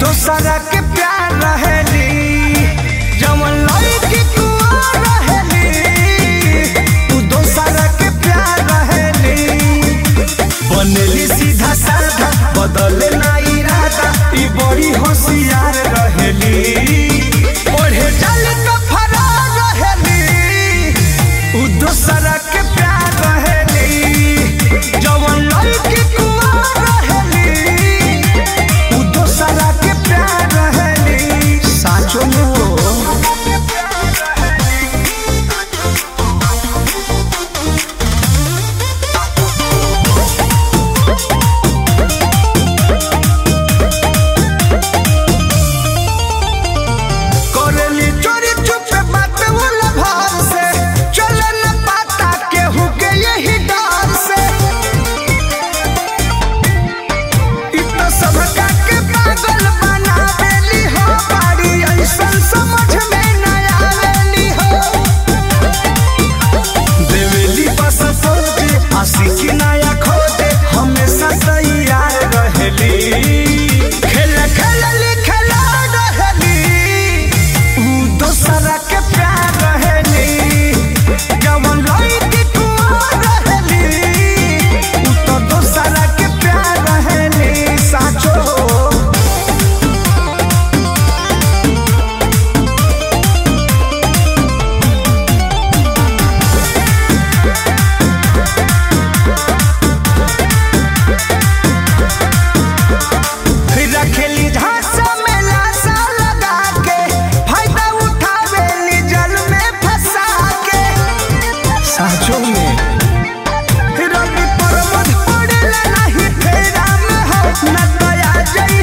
दोसरा के प्यार रहेली जवन लड़की कुआं रहेली उ दोसरा के प्यार रहेली बनेली सीधा साधा बदले ना इरादा ई बड़ी होशियार रहेली ओढ़े जल तो फरार रहेली उ दोसरा के प्यार रहेली जवन लड़की कुआं रहेली उ दोसरा के प्यार रहेली साचो में हो करेली चोरी चुपे बात वाला भार से चले न पाता केहू के यही डर से इ तो सबका के पागल बनावेली हो बाड़ी ऐसन समझ में न आवेली हो देवेली बस सोचे आशिकी नया खोजे हमेशा तैयार रहेली खेल खेलली खेला रहेली उ दोसरा के प्यार रहेली जवन लड़की कुआं रहेली उ तो दोसरा के प्यार रहेली साचो फिर रखेली झांसा में लाशा लगा के फायदा उठावेली जल में फंसा के साचो में रवि पर्वत पड़ेला नहीं फेरा में हो न दया जई